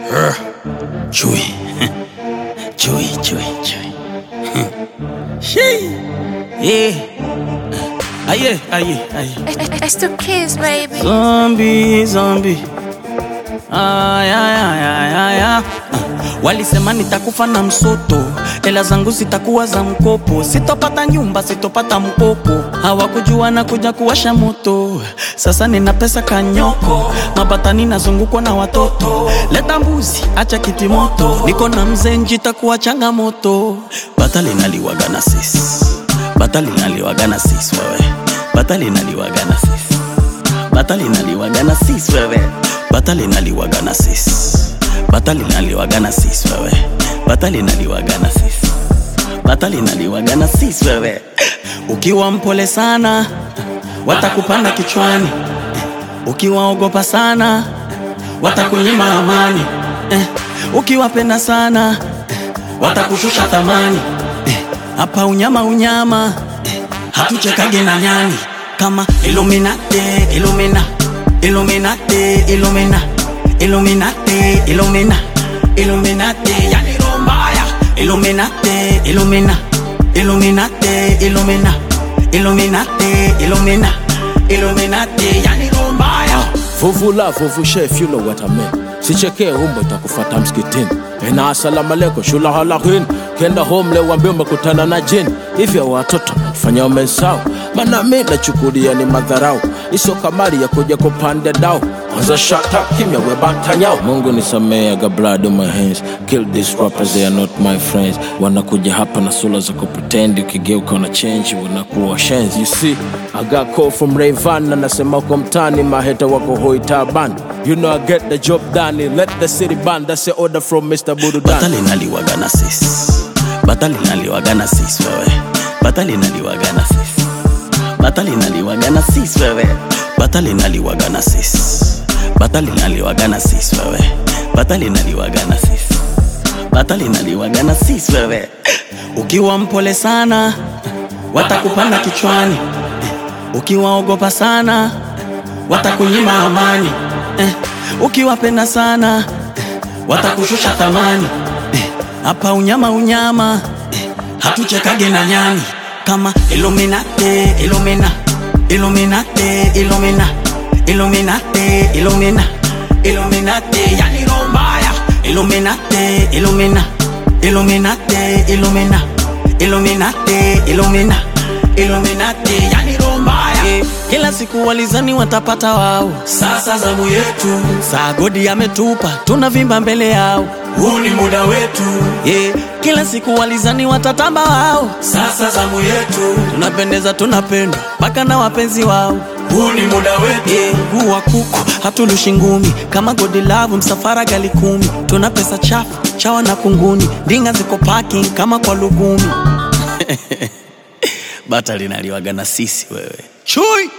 Chui. Chui, chui, chui. Shee. Yeah. Aye, aye, aye. It's the kids, baby. Zombie, zombie. Ay, ay, ay, ay, ay, ay. Walisema nitakufa na msoto, hela zangu zitakuwa za mkopo, sitopata nyumba, sitopata mkopo. Hawakujua na kuja kuwasha moto, sasa nina pesa kanyoko, mabatani nazungukwa na watoto. Leta mbuzi, acha kiti moto, niko na mzee njitakuwa changamoto. Bata linaliwaga na sisi, bata linaliwaga na sisi wewe, bata linaliwaga na sisi bata linaliwaga na sis wewe bata linaliwaga na sis bata linaliwaga na sis wewe bata linaliwaga na sis bata linaliwaga na sis wewe ukiwa mpole sana watakupanda kichwani ukiwaogopa sana watakunyima amani eh, ukiwapenda sana watakushusha thamani eh, hapa unyama unyama eh, hatuchekage na nyani kama Illuminati, Illumina, Illuminati, Illumina, Illuminati, Illumina, Illuminati, yani roho mbaya. Illuminati, Illumina, Illuminati, Illumina, Illuminati, Illumina, Illuminati, yani roho mbaya. Vuvula vuvu chef, you know what I mean. Sichekee umbo itakufata msikitini. Ena asalamu alaikum shula halakin. Kenda home leo wambie umekutana na jini. Hivyo watoto fanya umesahau. Maana mimi nachukulia ni madharau. Iso kamari ya kuja kupanda dao. Kwanza shut up kimya we batanyao. Mungu nisamee I got blood on my hands. Kill these rappers they are not my friends. Wanakuja hapa na sura za kupretend ukigeuka una change wanakuwa shenzi. You see, I got call from Rayvan anasema uko mtani maheta wako hoi taban. You know I get the job done. Let the city ban. That's the order from Mr. Bududan. bata linaliwaga na sis bata linaliwaga na sis wewe bata linaliwaga na sis bata linaliwaga na sis wewe bata linaliwaga na sis bata linaliwaga na sis wewe bata linaliwaga na sis bata linaliwaga na sis wewe ukiwa mpole sana watakupanda kichwani ukiwaogopa sana watakunyima amani eh, ukiwapenda sana watakushusha thamani Eh, hapa unyama unyama eh, hatuchekage na nyani kama Illuminati, Illumina, Illuminati, Illumina, Illuminati, Illumina, Illuminati, yani roho mbaya. Illuminati, Illumina, Illuminati, Illumina, Illuminati, Illumina, Illuminati, yani roho mbaya. Eh, Kila siku walizani watapata wao, sasa zamu yetu. Saa godi ametupa, tunavimba mbele yao, huu ni muda wetu. Yeah. Kila siku walizani watatamba wao, sasa zamu yetu. Tunapendeza, tunapendwa mpaka na wapenzi wao, huu ni muda wetu. Yeah. Huu wa kuku hatulushi ngumi, kama godi lavu msafara gali kumi. Tuna pesa chafu chawa na kunguni, ndinga ziko parking kama kwa lugumi. bata linaliwaga na sisi wewe chui